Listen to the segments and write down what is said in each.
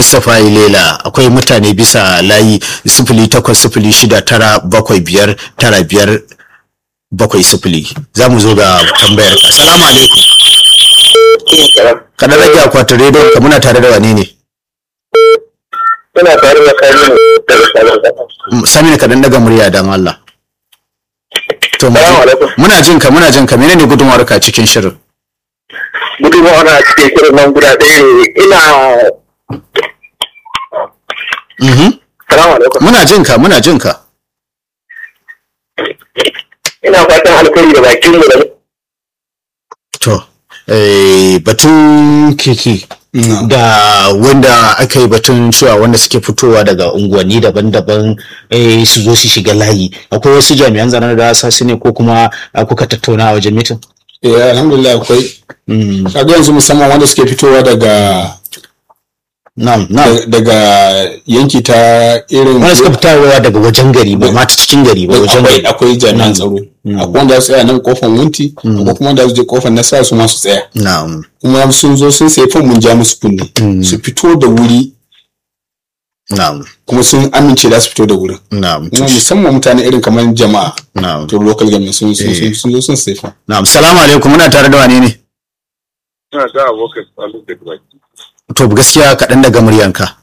mustapha ilela akwai mutane bisa layi sifili takwas sifili shida tara bakwai biyar tara biyar bakwai sifili za mu zo ga tambayar ka salamu alaikum kada rage akwatin rediyon ka muna tare da wane ne Ina tare da kayan daga sabon kasa. sami ka dan daga murya dan Allah to mu Salamu alaikum. muna jin ka muna jin ka menene gudunmawar ka cikin shirin Gudunmawa na cikin shirin nan guda ɗaya ne. Ina Mhm. salamu alaikum. muna jin ka muna jin ka Ina fatan alkhairi da bakin mu da To, eh, batun keke da wanda aka yi batun cewa wanda suke fitowa daga unguwanni daban-daban eh, su zo su shiga layi akwai wasu jami'an tsaron da sa su ne ko kuma ah, kuka tattauna a wajen mitin? Eh, alhamdulillah akwai Mm, kaga yanzu musamman wanda suke fitowa daga Na'am, na'am. daga yanki ta irin Wanda suka fitowa daga wajen gari ba ma ta cikin gari ba wajen akwai gari. akwai jami'an tsaro akwai wanda su tsaya nan kofar wunti akwai kuma wanda su je kofar nasa su ma su tsaya Na'am. kuma sun zo sun sai fom mun ja musu kunne su fito da wuri Na'am. kuma sun amince da su fito da wurin Na'am. kuma musamman mutane irin kamar jama'a Na'am. to local government sun sun sun- sun zo sun sai fom Na'am. Salamu alaikum muna tare da wane ne? Ina da abokan tsalu da baki. To gaskiya kaɗan daga muryanka.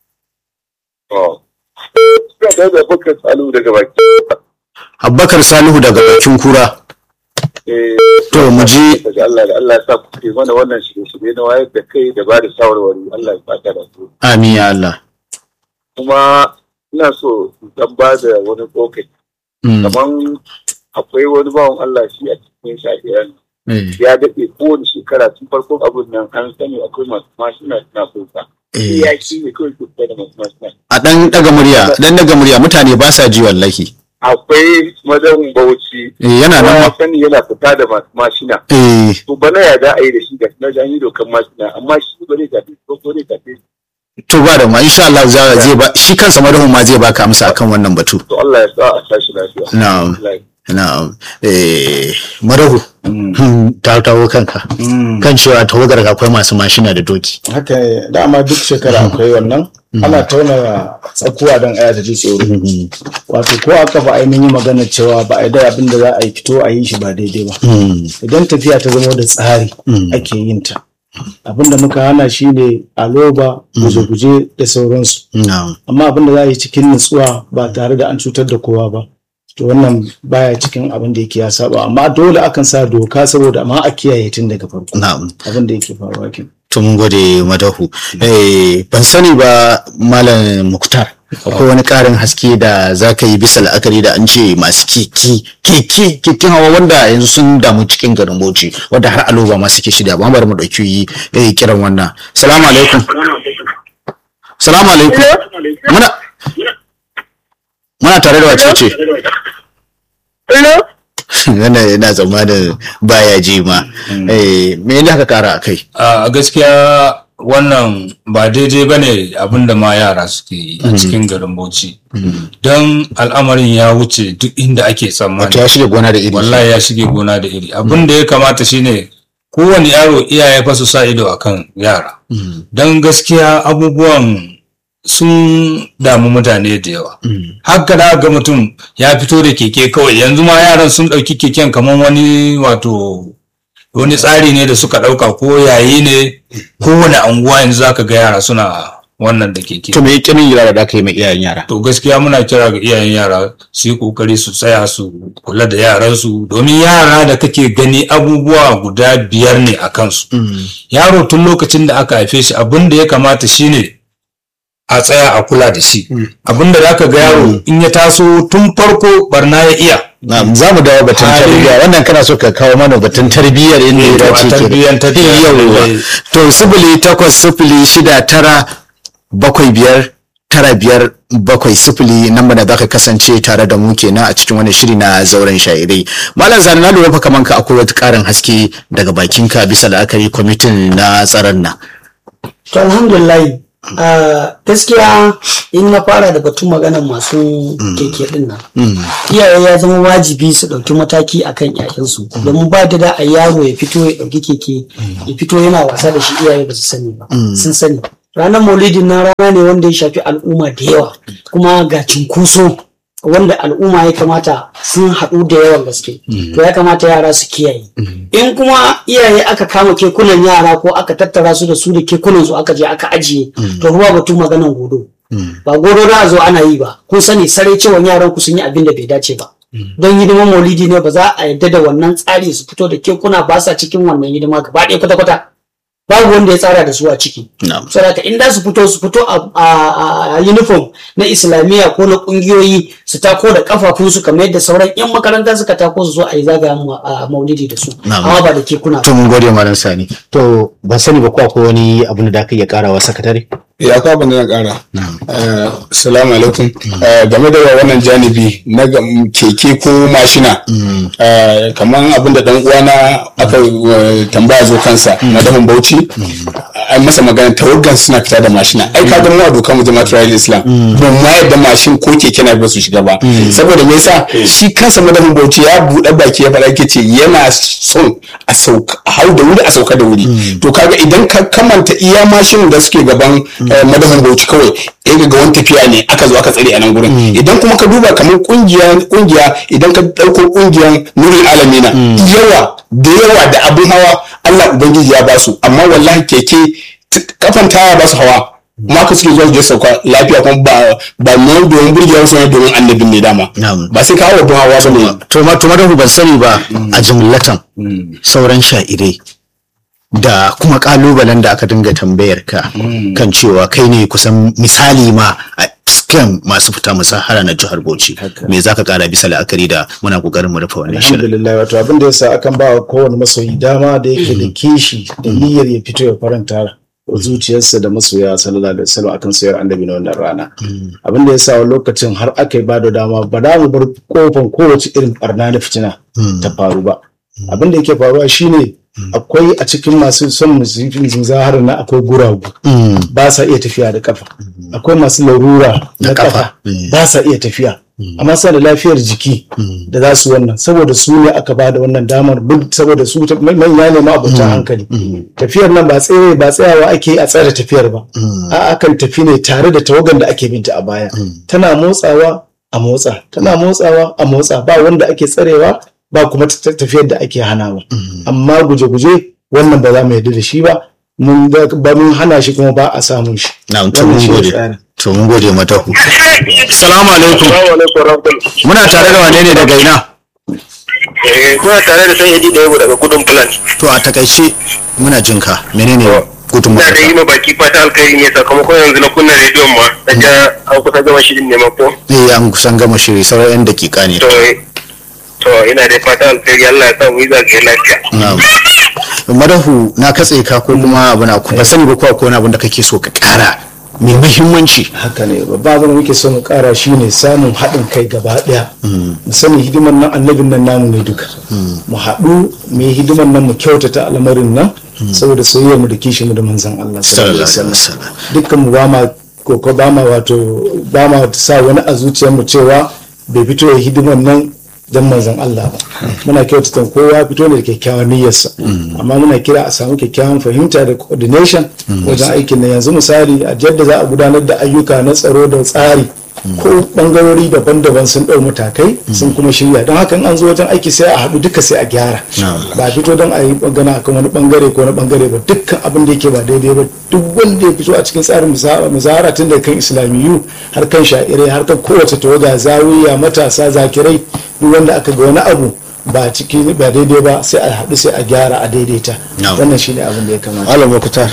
Ina da abokan tsalu daga baki. Abubakar Salihu daga bakin kura. Eh, To mu ji daga Allah da Allah ya sa ku ke mana wannan shirye-shirye na wayar da kai da ba da shawarwari Allah ya fata da su. amin ya Allah. Kuma ina so in dan ba da wani tsokaci. Mm. Kaman akwai wani bawan Allah shi a cikin shafiyan Eh. ya daɗe kowane shekara tun farkon abin nan an sani akwai masu mashina suna kusa. Eh. Ya shi ne kawai kusa da masu mashina. a ɗan ɗaga murya ɗan ɗaga murya mutane ba sa ji wallahi Akwai madan bauchi. Eh, yana nan ya ma sani yana fita da masu mashina. eh To bana ya za a yi da shi ga na an yi dokan mashina amma shi ba zai tafi ko ko zai tafi. to ba da ma insha Allah za zai ba shi kansa madahun ma zai baka amsa akan wannan batu To Allah ya sa a tashi lafiya. na'am Allah ya- na'am eh madahu hmm, ta tawo kanka kan cewa tawagar ka akwai masu mashina da doki haka dama duk shekara akwai wannan ana tauna tsakuwa don aya ta ji tsoro wato ko aka ba ainihin magana cewa ba a da abin da za a yi fito a yi shi ba daidai ba Hmm, idan tafiya ta zama da tsari ake yin ta abin da muka hana shi ne aloba guje-guje da sauransu na'am amma abin da za a yi cikin nutsuwa ba tare da an cutar da kowa ba to wannan baya cikin abin da yake ya saba amma dole akan sa doka saboda amma a kiyaye tun daga farko na'am abin da yake faruwa kenan to mun gode madahu eh ban sani ba malam muktar akwai wani karin haske da za ka yi bisa la'akari da an ce masu keke keke keken hawa wanda yanzu sun damu cikin garin bauchi wanda har aloba ma suke shida ba bari mu dauki eh, kiran wannan salamu alaikum salamu alaikum muna muna tare da wace ce Hello? wannan yana tsammanin baya ji ma eh me ne aka kara akai a gaskiya wannan ba daidai ba ne abinda ma yara suke yi a cikin garin bauchi don al'amarin ya wuce duk inda ake wato tsammani ya shige gona da iri wallahi ya shige gona da iri abin da ya kamata shine kowane yaro iyaye fa su sa ido akan yara don gaskiya abubuwan sun damu mutane da yawa haka da ga mutum ya fito da keke kawai yanzu ma yaran sun ɗauki keken kamar wani wato wani tsari ne da suka ɗauka ko yayi ne kowane anguwa yanzu zaka ga yara suna wannan da keke to me kirin yara da aka yi mai iyayen yara to gaskiya muna kira ga iyayen yara su yi kokari su tsaya su kula da yaransu domin yara da kake gani abubuwa guda biyar ne a kansu yaro tun lokacin da aka haife shi abin da ya kamata shine a tsaya a kula da shi abin da zaka ga yaro in ya taso tun farko barna ya iya Na'am, za mu dawo batun Hali- tarbiyya wannan kana so ka kawo mana batun tarbiyyar inda ya Eh, to, a dace ke tarbiyyantar da yawwa yaro. to sifili takwas sifili shida tara bakwai biyar tara biyar bakwai sifili nan da za ka kasance tare da mu kenan a cikin wani shiri na zauren shairai malam zani na lura fa kaman ka akwai wata karin haske daga bakinka bisa la'akari kwamitin na tsaron nan To alhamdulillah a gaskiya in na fara da batun maganar masu keke din nan. Iyaye ya zama wajibi su ɗauki mataki akan ƴaƴansu domin ba da da a yaro ya fito ya ɗauki keke ya fito yana wasa da shi iyaye ba su sani ba sun sani ranar maulidin na rana ne wanda ya shafi al'umma da yawa kuma ga cunkoso wanda al'umma ya kamata sun haɗu da yawan gaske to ya kamata yara su kiyaye in kuma iyaye aka kama kekunan yara ko aka tattara su da su da kekunan su aka je aka ajiye to ruwa batun maganan godo ba godo da a zo ana yi ba kun sani sarai cewa yaran ku sun yi abin da bai dace ba don hidiman maulidi ne ba za a yarda da wannan tsari su fito da kekuna ba sa cikin wannan hidima gaba ɗaya kwata-kwata babu wanda ya tsara da su a ciki Na'am. saboda in da su fito su fito a- a a uniform na islamiyya ko na kungiyoyi su tako da kafafunsu kamar yadda sauran yan makaranta suka tako su zo a yi zagaya mu a maulidi da su Na'am. amma ba da kekuna ba to mun gode malam sani to ban sani ba ko akwai wani abin da ka iya karawa sakatare ya kwa abin da na kara Eh, salamu alaikum Eh, game da wannan janibi na ga- keke ko mashina eh, kamar abin da dan uwana aka eh, tambaya zo kansa na dafin bauchi an masa magana tawaggan suna fita da mashina ai ka ga mu a dokar mu jama'at rayuwar islam ba ma yadda mashin ko keke na ba su shiga ba saboda me yasa shi kansa madafin bauchi ya buɗe baki ya faɗa yake ce yana son a sauka a hau da wuri a sauka da wuri to kaga idan ka kamanta iya mashin da suke gaban eh, madafin bauchi kawai ya ga wani tafiya ne aka zo aka tsare a nan gurin idan kuma ka duba kamar kungiya kungiya idan ka dauko kungiyan nurul alamina yawa da yawa da abin hawa Allah ubangiji ya basu amma wallahi keke t- kafan taya ba su hawa ma ka suke zuwa su je sauka lafiya kuma ba ba mu domin burgewar su ne domin annabin ne dama Na'am. ba sai ka hawa abin hawa ba ne to ma to madahu ban sani ba a jumlatan sauran sha'irai da kuma kalubalen da aka dinga tambayar ka kan cewa kai ne kusan misali ma a cikin masu fita musahara na jihar Bauchi me zaka kara bisa la'akari da muna kokarin mu rufe wannan shirin alhamdulillah wato abin da yasa akan ba wa kowane masoyi dama da yake da kishi da niyyar ya fito ya faranta wa zuciyarsa da masoya sallallahu alaihi wasallam akan sayar annabi na wannan rana abin da yasa wa lokacin har aka yi ba da dama ba da mu bar kofan kowace irin barna na fitina ta faru ba abin da yake faruwa shine akwai a cikin masu son musifin zahar na akwai guragu ba sa iya tafiya da kafa akwai masu larura na kafa. kafa Mm. ba sa iya tafiya amma suna da lafiyar jiki da za su wannan saboda su ne aka ba da wannan damar duk saboda su ta- manya ne ma abota hankali tafiyar nan ba tsaye ba tsayawa ake yi a tsare tafiyar ba a akan tafi ne tare da tawagan da ake binta a baya tana motsawa a motsa tana motsawa a motsa ba wanda ake tsarewa ba kuma ta- tafiyar da ake hanawa amma guje-guje wannan ba za mu yarda da shi ba mun ga- ba mun hana shi kuma ba a samun shi na'am to Wannan mun shi ne gode tsarin. to mun gode matahu assalamu alaikum Assalamu alaikum warahmatullahi. muna tare da wane ne daga ina Eh, kuna tare da sayyidi da yabo daga gudun plan. to a takaice muna jin ka menene gudun Ina da yi ma baki fata alkhairi ne sakamakon yanzu na kunna rediyon ma. Daga an kusa gama shirin ne ma ko. eh an kusan gama shiri sauran yan dakika ne To to ina da fata alkhairi Allah ya sa mu yi zagaye lafiya. Na'am. Madahu na katse ka ko kuma abu na ba sani ba ko akwai wani abin da kake so ka kara mai muhimmanci. haka ne babba abin da muke so mu kara shine samun haɗin kai gaba ɗaya mu sani hidiman nan annabin nan namu ne duka mu haɗu mu yi hidiman nan mu kyautata al'amarin nan saboda soyayyar mu da kishin mu da manzon Allah sallallahu alaihi Sallallahu alaihi wasallam wasallam. dukkan mu ba ma ko ko ba ma wato ba ma sa wani a zuciyar mu cewa bai fito ya hidiman nan dan manzon Allah ba muna kyautata kowa fito ne da kyakkyawan niyyarsa amma muna kira a samu kyakkyawan fahimta da coordination wajen aikin nan yanzu misali a yadda za a gudanar da ayyuka na tsaro da tsari ko bangarori daban-daban sun ɗau matakai sun kuma shirya don haka in an zo wajen aiki sai a haɗu duka sai a gyara ba a fito don a yi magana akan wani bangare ko wani bangare ba dukkan abin da yake ba daidai ba duk wanda ya fito a cikin tsarin muzahara tun da kan islamiyu har kan sha'irai har kan kowace tawaga zawiya matasa zakirai duk wanda aka ga wani abu ba ciki ba daidai ba sai a haɗu sai a gyara a daidaita Na'am. wannan shine abin da ya kamata Malam Mukhtar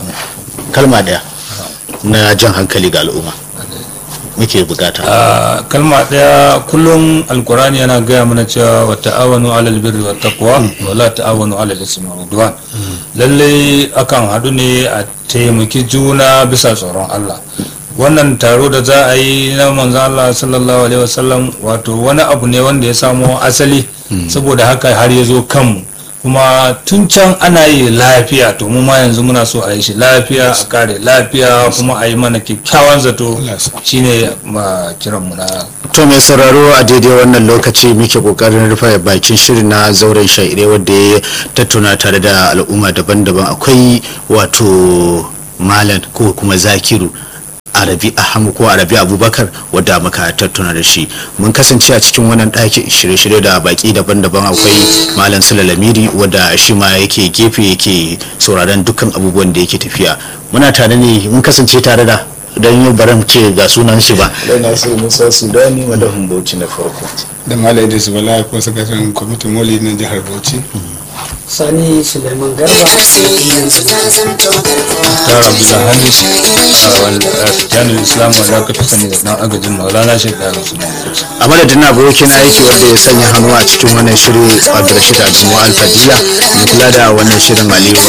kalma daya na jan hankali ga al'umma muke bukata. a kalma ɗaya kullum alkurani yana gaya mana cewa wa ta'awanu alal birri wa taqwa wa la ta'awanu alal ismi wal udwan lalle akan haɗu ne a taimaki juna bisa tsoron Allah wannan taro da za a yi na manzon Allah sallallahu alaihi wasallam wato wani abu ne wanda ya samo asali saboda haka har ya zo kanmu kuma tun can ana yi lafiya to mu ma yanzu muna so a yi shi lafiya a kare lafiya kuma a yi mana kyakkyawan zato shine ma kiran mu na To mai sauraro a daidai wannan lokaci muke kokarin rufe bakin shirin na zauren shaire wadda ya tattauna tare da al'umma daban-daban akwai wato malam ko kuma zakiru arabi ahmad ko arabi abubakar wadda muka tattauna da shi mun kasance a cikin wannan ɗaki shirye-shirye da baki daban-daban akwai malam sula lamiri wadda shi ma yake gefe yake sauraron dukkan abubuwan da yake tafiya muna tare ne mun kasance tare da don yau baran ce ga sunan shi ba dai na sai musa sudani madahun bauchi na farko da malam idris bala ko sakataren kwamitin moli na jihar bauchi sani suleiman garba tara abdulhamis a jami'in islam wanda aka fi sani da dan agajin maulana shi da su a madadin abokin aiki wanda ya sanya hannu a cikin wannan shirin abdulrashid adamu alfadiya mai kula da wannan shirin aliyu